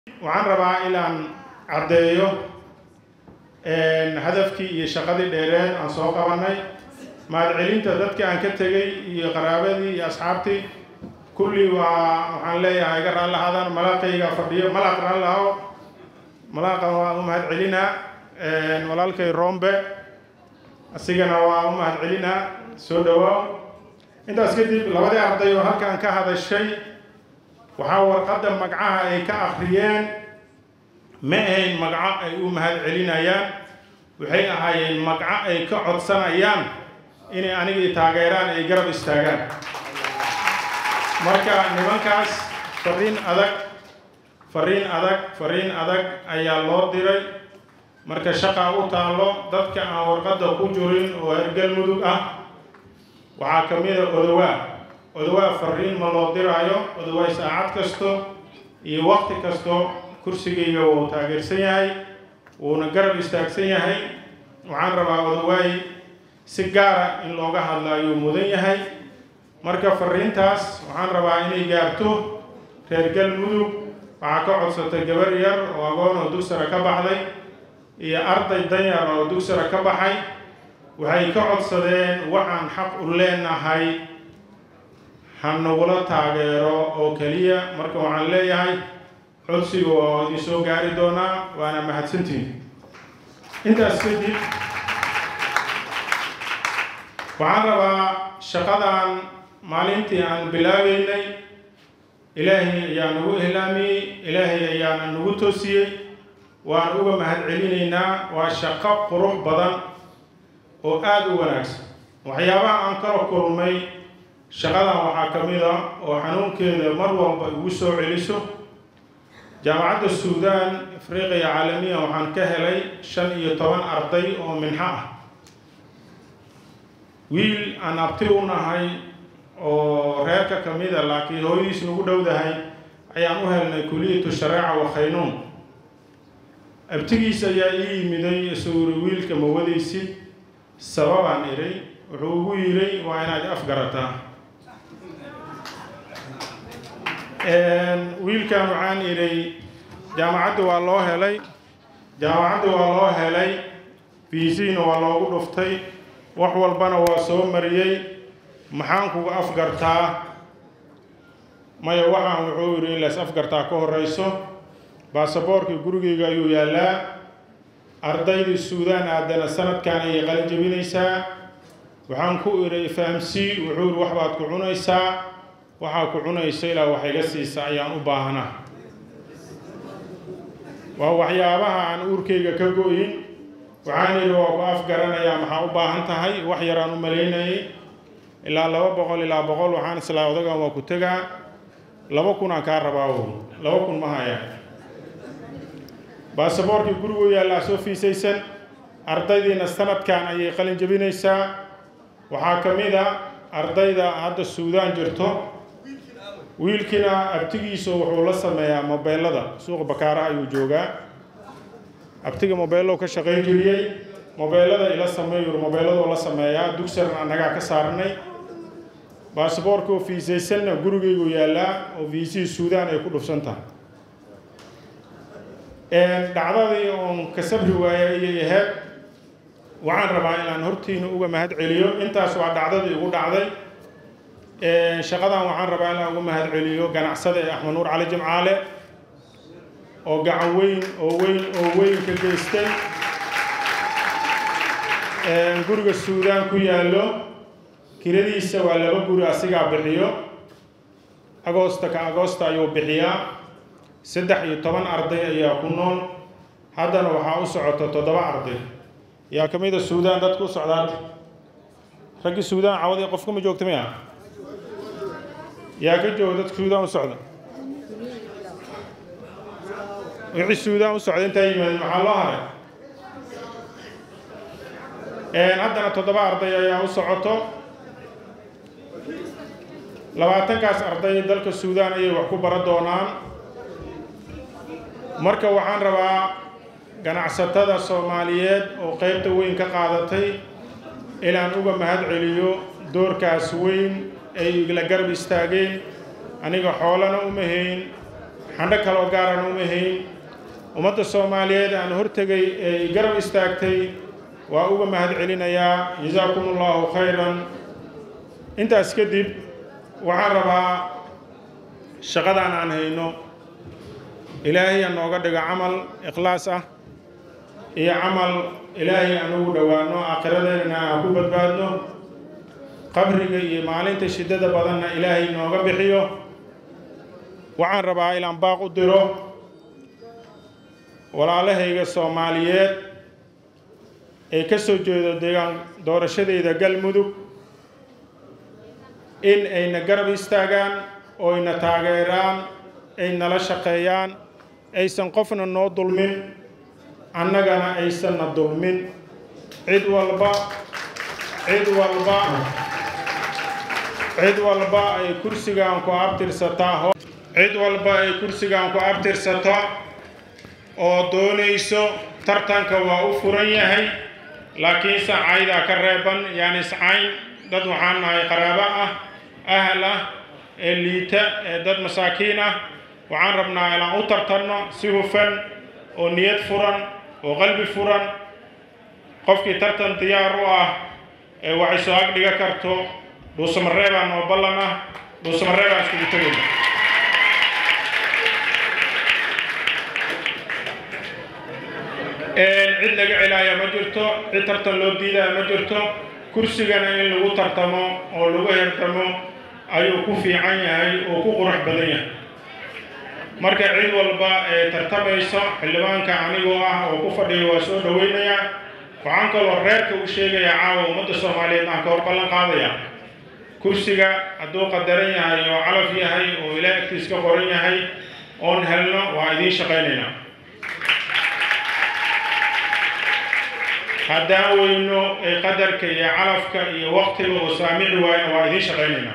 waxaan rabaa inaan caddeeyo hadafkii iyo shaqadii dheereed aan soo qabanay mahadcelinta dadka aan ka tegey iyo qaraabadii iyo asxaabtii kulli waa waxaan leeyahay iga raallahaadaan malaaqayga fadhiyo malaaq raallaho malaaqan waa u mahadcelinaa walaalkay rombe asigana waa u mahadcelinaa soo dhawaaw intaas kadib labadii arday oo halkaan ka hadashay waxaa warqadda magacaha ay ka akhriyeen ma ahayn magaco ay u mahad celinayaan waxay ahaayeen magaco ay ka codsanayaan inay anigii taageeraan ay garab istaagaan marka nimankaas fariin adag fariin adag fariin adag ayaa loo diray marka shaqaa u taallo dadka aan warqadda ku jirin oo hergal mudug ah waxaa ka mid a odowaa odowaa fariin ma loo diraayo odowaay saacad kasto iyo waqti kasto kursigayga wuu taageersan yahay wuuna garab istaagsan yahay waxaan rabaa odowaay si gaara in looga hadla ayuu mudan yahay marka fariintaas waxaan rabaa inay gaarto reer galmudug waxaa ka codsatay gabar yar oo agoon oo dugsara ka baxday iyo arday danyar oo dugsara ka baxay waxay ka codsadeen waxaan xaq u leenahay ha nagula taageero oo keliya marka waxaan leeyahay codsiga oo idin soo gaari doonaa waana mahadsantihin intaas kadib waxaan rabaa shaqadan maalintii aan bilaabeynay ilaahay ayaa nagu ihlaamiyey ilaahay ayaana nagu toosiyey waan uga mahad celinaynaa waa shaqo qurux badan oo aada u wanaagsan waxyaabaha aan kala kulmay shaqadan waxaa ka mid a oo xanuunkeeda mar walba igu soo celiso jaamacadda suudaan afriqiya caalamiya waxaan ka helay shan iyo toban arday oo minxo ah wiil aan abti u nahay oo reerka ka mid a laakiin hooyadiis nagu dhowdahay ayaan u helnay kuliyatu shareeca wa khaynuun abtigiis ayaa ii yimiday isaguri wiilka ma wadaysid sababaan idhay wuxuu ugu yidhay waa inaad afgarataa wiilkan waxaan idhay jaamacadda waa loo helay jaamacadda waa loo helay fiisiina waa loogu dhuftay wax walbana waa soo mariyey maxaan kuga afgartaa maya waxaan wuxuu yidhi in lays afgartaa ka horeyso baasaboorkii gurigeyga ayuu yaallaa ardaydii suudaan aadana sanadkan ayay qalin jebinaysaa waxaan ku idhay fahamsii wuxuu yidhi wax baad ku cunaysaa waxaa ku cunaysa ilaa wax iga siisa ayaan u baahnaa waa waxyaabaha aan uurkayga ka go-in waxaan yidhi waa ku afgaranayaa maxaa u baahan tahay wax yaraan u malaynayay ilaa laba boqol ilaa boqol waxaan islaa odagan waa ku tegaa laba kun aan kaa rabaa woy laba kun ma haya baasaboorkii gurigu yaallaa soo fiisaysan ardaydiina sanadkan ayay qalin jebinaysaa waxaa ka mid a ardayda hadda suudaan jirto wiilkiina abtigiisu wuxuu la sameeyaa mobeelada suuqa bakaaraha ayuu joogaa abtiga mobeellow ka shaqayn jiriyey mobeelada ila sameeyu mobeelladoo la sameeyaa dugsaran annagaa ka saarnay baasaboorka oo fiisaysanna gurigaygu yaallaa oo fiisihii suudaan ay ku dhufsan tahay dhacdadii oon ka sabri waaya ayay ahayd waxaan rabaa inaan hortiina uga mahad celiyo intaas waa dhacdadii igu dhacday shaqadan waxaan rabaa inaan uga mahad celiyo ganacsada ee axmed nuur cali jimcaale oo gacan weyn oo weyn oo weyn ka geystay guriga suudaan ku yaallo kiradiisa waa laba guri asigaa bixiyo agoosta ka agoosta ayuu bixiyaa saddex iyo toban arday ayaa ku nool haddana waxaa u socota toddoba arday yaa ka mid a suudaan dadku u socdaata raggii suudaan cawadi qofka ma joogta maya yaa ka jooga dadka suudaan u socda wixii suudaan u socda intaa yimaadeen maxaa loo haray haddana toddoba arday ayaa u socoto labaatankaas arday dalka suudaan ayay wax ku bara doonaan marka waxaan rabaa ganacsatada soomaaliyeed oo qaybta weyn ka qaadatay inaan uga mahad celiyo doorkaas weyn ay igla garab istaageen aniga xoolana uma hayn xandho kaloo gaaran uma hayn ummadda soomaaliyeed aan hortegay ee garab istaagtay waa uga mahad celinayaa jasaakum allahu khayran intaas kadib waxaan rabaa shaqadan aan hayno ilaahay aan nooga dhigo camal ikhlaas ah iyo camal ilaahay aan ugu dhowaano aakhiradeenna aan ku badbaadno qabriga iyo maalinta shiddada badanna ilaahay nooga bixiyo waxaan rabaa ilaan baaq u diro walaalahayga soomaaliyeed ee ka soo jeedo deegaan doorashadeyda galmudug in ayna garab istaagaan oo ayna taageeraan ay nala shaqeeyaan aysan qofna noo dulmin annagana aysanna dulmin cid walba cid walba cid walba ay kursigan ku abtirsataa cid walba ay kursigan ku abtirsato oo doonayso tartanka waa u furan yahay laakiin sacaydaa ka reeban yaani sacayn dad waxaan nahay qaraabo ah ahal ah ee liita ee dad masaakiin ah waxaan rabnaa inaan u tartanno si hufan oo niyad furan oo qalbi furan qofkii tartan diyaar u ah ee waxay soo ag dhiga karto dhuusamareebaan oo ballan ah dhuusamareebaan iskugu tegayna cid laga celaaya ma jirto cid tartan loo diidaya ma jirto kursigana in lagu tartamo oo lagu hertamo ayuu ku fiican yahay oo ku qurux badan yahay marka cid walba ee tartamayso xildhibaanka anigoo ah oo ku fadhiya waa soo dhaweynaya waxaan kaloo reerka u sheegaya caawa ummadda soomaaliyeed aan ka hor ballan qaadaya kursiga hadduu qadaran yahay oo calaf yahay oo ilaa agtiis ka qoran yahay oon helno waa idiin shaqaynaynaa haddaan weyno ee qadarka iyo calafka iyo waktiga oo saamici waayna waa idiin shaqaynaynaa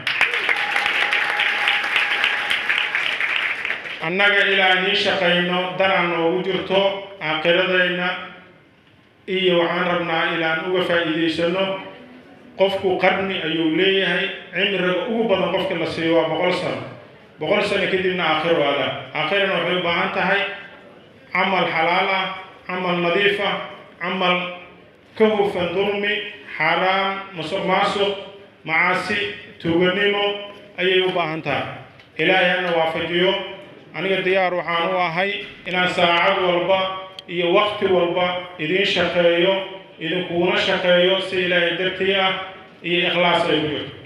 annaga ilaa idiin shaqayno danaan noogu jirto aakiradayna iyo waxaan rabnaa ilaan uga faa'iidaysano qofku qarni ayuu leeyahay cimriga ugu badan qofka la siiyo waa boqol sano boqol sano kadibna aakhiro adaa aakhirana waxay u baahan tahay camal xalaal ah camal nadiif ah camal ka hufan dulmi xaaraan musuq maasuq macaasi tuuganimo ayay u baahan tahay ilaahay hana waafajiyo aniga diyaar waxaan u ahay inaan saacad walba iyo wakti walba idiin shaqeeyo idinkuuna shaqeeyo si ilaahay dartii ah iyo ikhlaas ay ku jirto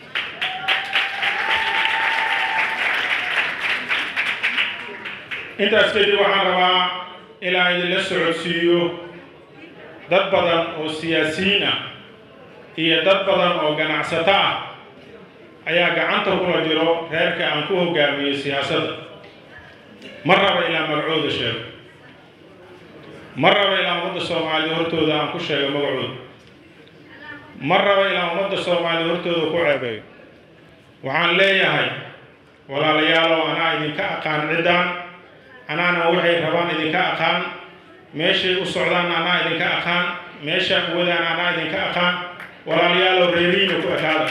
intaas kadib waxaan rabaa ilaa idinla socodsiiyo dad badan oo siyaasiyiin ah iyo dad badan oo ganacsato ah ayaa gacanta kula jiro reerka aan ku hogaamiyey siyaasadda ma raba ilaa magacooda sheego ma raba ilaa ummadda soomaalida hortooda aan ku sheego magacooda ma raba ilaa ummadda soomaalida hortooda ku ceebeeyo waxaan leeyahay walaalayaalow anaa idinka aqaan ciddaan anaana waxay rabaan idinka aqaan meeshay u socdaan anaa idinka aqaan meesha wadaan anaa idinka aqaan walaalayaalow reerihiina ku ekaada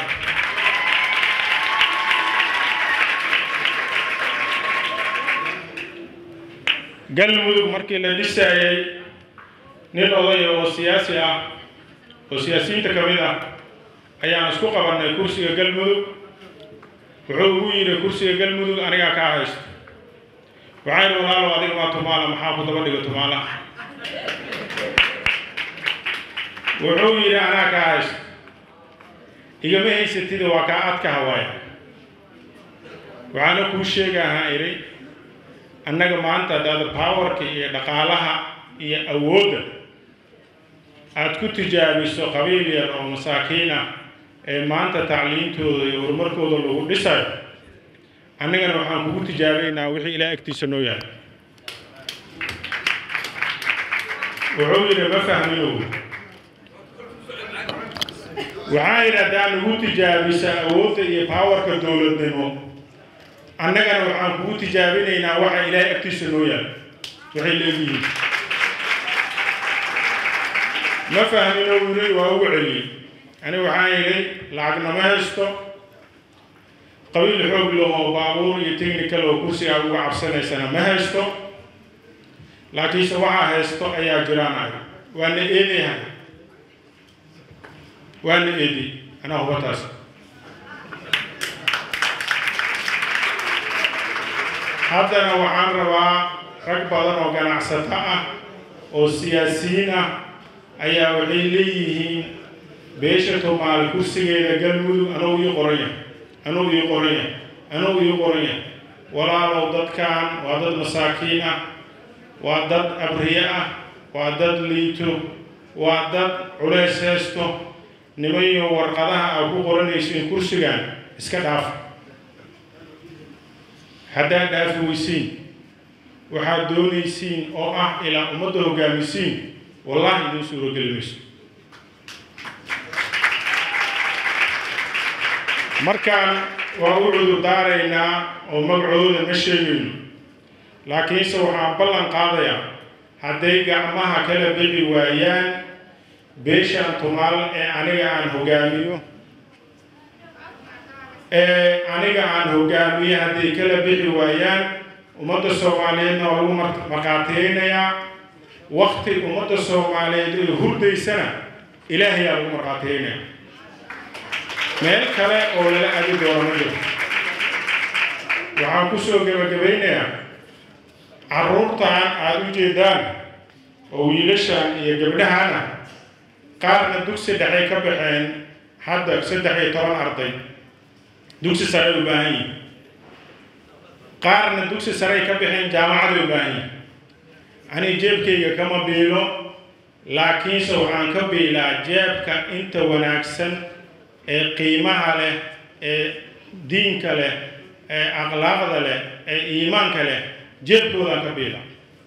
galmudug markii la dhisaayay nin odaya oo siyaasi ah oo siyaasiyiinta ka mid ah ayaan isku qabannay kursiga galmudug wuxuu ugu yidhi kursiga galmudug anigaa kaa haysto waxaan idhi walaalow adiga waa tumaala maxaa ku daba dhiga tumaala wuxuu yidhi anaa kaa haysto igama haysatida waa kaa adka hawaaya waxaana kuu sheegahaa idhi annaga maanta haddaad powerka iyo dhaqaalaha iyo awoodda aada ku tijaabiso qabiil yar oo masaakiin ah ee maanta tacliintooda iyo horumarkooda lagu dhisayo annagana waxaan kugu tijaabaynaa wixii ilaa agtiisa noo yahay wuxuu yidhi ma fahminow waxaa yidhi haddaa nagu tijaabisa awoodda iyo powerka dowladnimo annagana waxaan kugu tijaabinaynaa waxa ilaahay agtiisa noo yahay waxay leeyihiin ma fahmino yiri waa ugu celiyey ani waxaan yidhi lacagna ma haysto qabiil xoog lahoo baabuur iyo technical oo kursigaa uga cabsanaysana ma haysto laakiinse waxaa haysto ayaa jiraan ay waana eedayahay waana eedi anaa hubataas haddana waxaan rabaa rag badan oo ganacsato ah oo siyaasiyiin ah ayaa waxay leeyihiin beesha tumaal kursigeeda galmudug anuu ii qoranya anuu ii qoranya anuu ii qoranya walaalow dadkan waa dad masaakiin ah waa dad abriye ah waa dad liito waa dad culays haysto nimayo warqadaha aad ku qoranaysiin kursigan iska dhaafa haddaad dhaafi weysiin waxaad doonaysiin oo ah ilaa ummadda hogaamisiin wallahi idiin suurogeli mayso markaan waa u cudur daaraynaa oo magacooda ma sheegayno laakiinse waxaan ballan qaadayaa hadday gacmaha kala bixi waayaan beeshaan tumaal ee aniga aan hogaamiyo ee aniga aan hogaamiyo hadday kala bixi waayaan ummadda soomaaliyeedna waa lagu markhaatiyeynayaa wakti ummadda soomaaliyeed ee hurdaysana ilaahayaa lagu markhaatiyeynaya meel kale oo lala adi doono ma jiro waxaan kusoo gebagabaynayaa carruurtan aada u jeedaan oo wiilashan iyo gabdhahana qaarna dugsi dhexay ka baxeen hadda saddex iyo toban arday dugsi sare u baahan yihin qaarna dugsi sarey ka baxeen jaamacaday u baahan yihin ani jeebkayga kama biilo laakiinse waxaan ka biilaa jeebka inta wanaagsan ee qiimaha leh ee diinka leh ee akhlaaqda leh ee iimaanka leh jeebkoodaan ka biila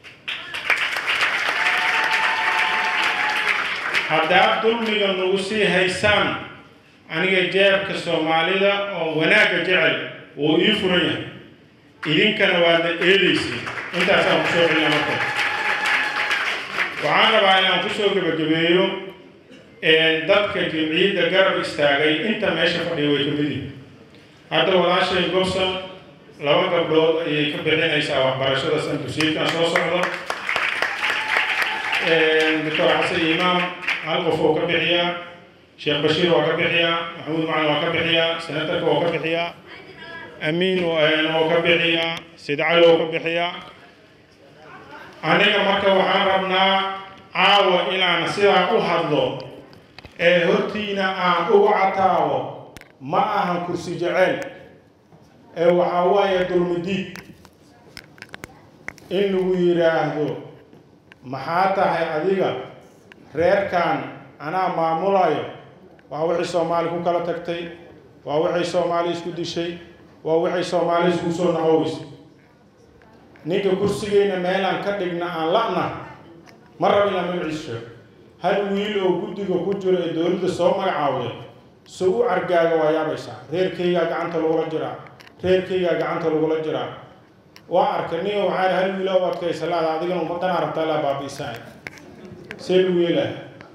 haddaad dulmiga nagu sii haysaan aniga jeebka soomaalida oo wanaagga jecel wuu ii furan yahay idinkana waadna eedaysiin intaasaan kusoo celina marka waxaan rabaa inaan kusoo gebagabeeyo dadka jimciyadda garab istaagay inta meesha fadhiya way ka mid yihin hadda walaashay gobson laba gabdhood ayay ka bixinaysaa waxbarashada santusiidkan soo socda doctor xasan imaam hal qof oo ka bixiyaa sheekh bashiir waa ka bixiyaa maxamuud macalin waa ka bixiyaa senatarka waa ka bixiyaa amiin oo ka bixiyaa sid cali oo ka bixiyaa aniga marka waxaan rabnaa caawa inaan sidaa u hadlo ee hortiina aan ugu cataabo ma ahan kursi jeceyl ee waxaa waaye dulmidiid in lagu yidhaahdo maxaa tahay adiga reerkan anaa maamulayo waa wixii soomaali ku kala tagtay waa waxay soomaali isku dishay waa waxay soomaali isku soo nahoweysay ninka kursigeyna meelaan ka dhigna aan la'na ma rabo inaan magaciis sheego hal wiil oo guddiga ku jiro ee dowladda soo magacaawday so u cargaaga waa yaabaysaa reerkaygaa gacanta lagula jiraa reerkaygaa gacanta lagula jiraa waa arkay nin waxaa hal wiil oo adkaysa laada adigana ummadana rabtaa laa baabiisaa see lagu yeelaya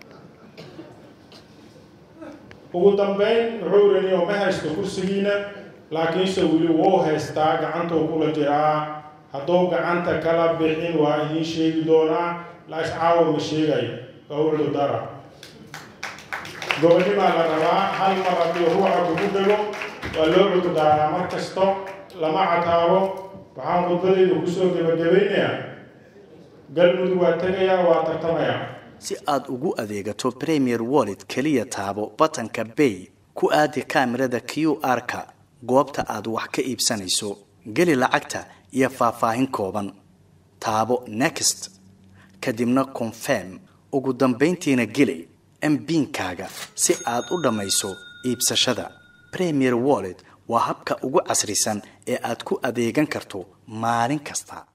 ugu dambeyn wuxuu raniyo ma haysto kursigiina laakiinse weli wuu haystaa gacantuu kula jiraa hadduu gacanta kala bixin waa idiin sheegi doonaa laas caawa ma sheegayo waa u cudurdara gobonimaa la rabaa hal mar haddii ruuxa kugu dhego waa loo cudurdaaraa mar kasto lama cataabo waxaan khudbadayda kusoo gebagabaynayaa galmudug waa tegayaa waa tartamayaa si aad ugu adeegato premier wallet keliya taabo batanka bay ku aadi kaamirada q r-ka goobta aad wax ka iibsanayso geli lacagta iyo faahfaahin kooban taabo next kadibna confirm ugu dambayntiina geli mbiinkaaga si aad u dhammayso iibsashada premier wallet waa habka ugu casrisan ee aad ku adeegan karto maalin kasta